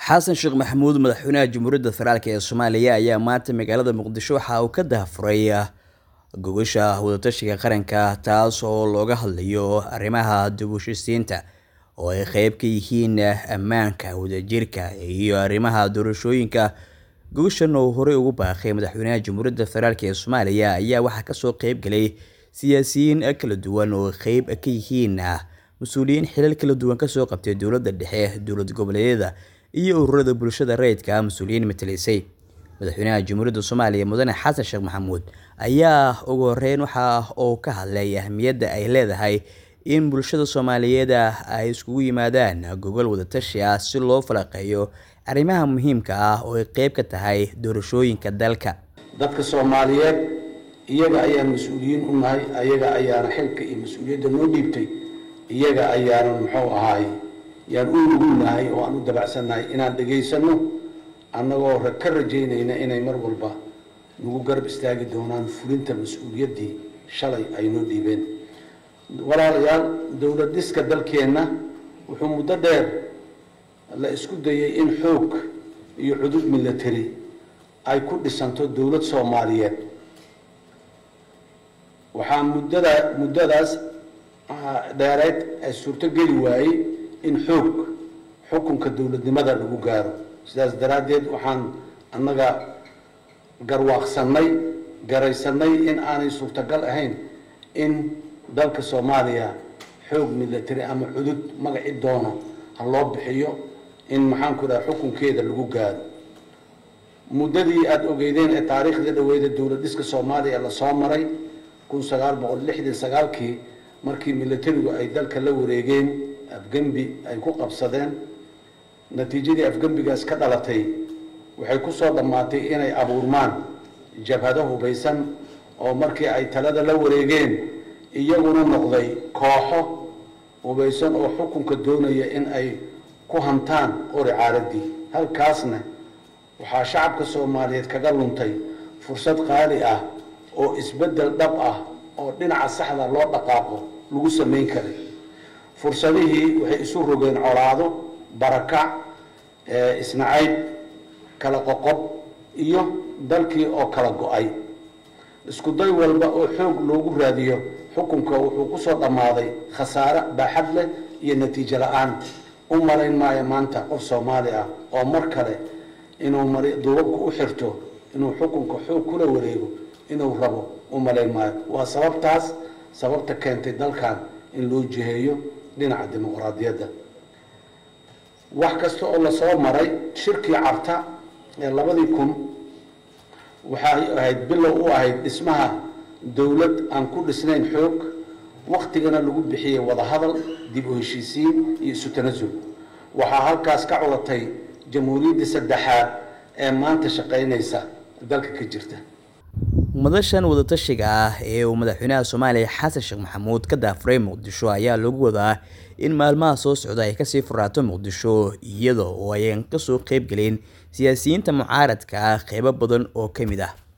xasan sheekh maxamuud madaxweynaha jamhuuriyadda federaalk ee soomaaliya ayaa maanta magaalada muqdisho waxa uu ka daahfuray gogasha wadatashiga qaranka taas oo looga hadlayo arrimaha dib u heshiisiinta oo ay qeyb ka yihiin ammaanka wadajirka iyo arrimaha doorashooyinka gogashan oo horey ugu baaqay madaxweynaha jamhuuriyadda federaalk ee soomaaliya ayaa waxaa kasoo qeybgalay siyaasiyiin kala duwan oo qeyb ka yihiin mas-uuliyiin xilal kala duwan kasoo qabtay dowladda dhexe dowlad goboleedyada iyo ururada bulshada rayidka mas-uuliyiin matalaysay madaxweynaha jamhuuriyadda soomaaliya mudane xasan sheekh maxamuud ayaa ugu horeyn waxa uu ka hadlay ahmiyadda ay leedahay in bulshada soomaaliyeed ay iskugu yimaadaan gogol wadatashi ah si loo falaqeeyo arrimaha muhiimka ah oo ay qeyb ka tahay doorashooyinka dalka dadka soomaaliyeed iyaga ayaan mas-uuliyiin u nahay ayaga ayaana xilka iyo mas-uuliyadda noo dhiibtay iyaga ayaana muxuu ahaay yaan u nugulnahay oo aan u dabacsannahay inaan dhegaysano annagoo ka rajaynayna inay mar walba nagu garab istaagi doonaan fulinta mas-uuliyaddii shalay ay noo dhiibeen walaalayaal dowlad dhiska dalkeenna wuxuu muddo dheer la isku dayay in xoog iyo cudud military ay ku dhisanto dowlad soomaaliyeed waxaa muddada muddadaas dheereyd ay suurtogeli waayey in xoog xukunka dowladnimada lagu gaaro sidaas daraaddeed waxaan annaga garwaaqsanay garaysanay in aanay suurtagal ahayn in dalka soomaaliya xoog military ama cudud magaci doono ha loo bixiyo in maxaanku dhaha xukunkeeda lagu gaaro muddadii aada ogeydeen ee taariikhdii dhaweyda dowlad dhiska soomaaliya lasoo maray kun sagaal boqol lixdan sagaalkii markii militarigu ay dalka la wareegeen afgembi ay ku qabsadeen natiijadii afgembigaas ka dhalatay waxay kusoo dhammaatay inay abuurmaan jabhado hubaysan oo markii ay talada la wareegeen iyaguna noqday kooxo hubaysan oo xukunka doonaya in ay ku hantaan qori caaradii halkaasna waxaa shacabka soomaaliyeed kaga luntay fursad qaali ah oo isbeddel dhab ah oo dhinaca saxda loo dhaqaaqo lagu samayn karay fursadihii waxay isu rogeen colaado barakac isnacayb kala qoqob iyo dalkii oo kala go-ay isku day walba oo xoog loogu raadiyo xukunka wuxuu kusoo dhammaaday khasaare baaxad leh iyo natiijo la-aan u malayn maayo maanta qof soomaali ah oo mar kale inuu mar duubabka u xirto inuu xukunka xoog kula wareego inuu rabo u malayn maayo waa sababtaas sababta keentay dalkan in loo jiheeyo dhinaca dimuqraadiyadda wax kasta oo lasoo maray shirkii carta ee labadii kun waxay ahayd bilow u ahayd dhismaha dowlad aan ku dhisnayn xoog waktigana lagu bixiyey wadahadal dib u heshiisiin iyo isu tanasul waxaa halkaas ka culatay jamhuuriyaddii saddexaad ee maanta shaqaynaysa dalka ka jirta madashan wadatashiga ah ee uu madaxweynaha soomaaliya xasan sheekh maxamuud ka daafuray muqdisho ayaa lagu wadaa in maalmaha soo socda ay kasii furaato muqdisho iyada oo ayan kasoo qeybgelin siyaasiyiinta mucaaradka ah qeybo badan oo ka mid ah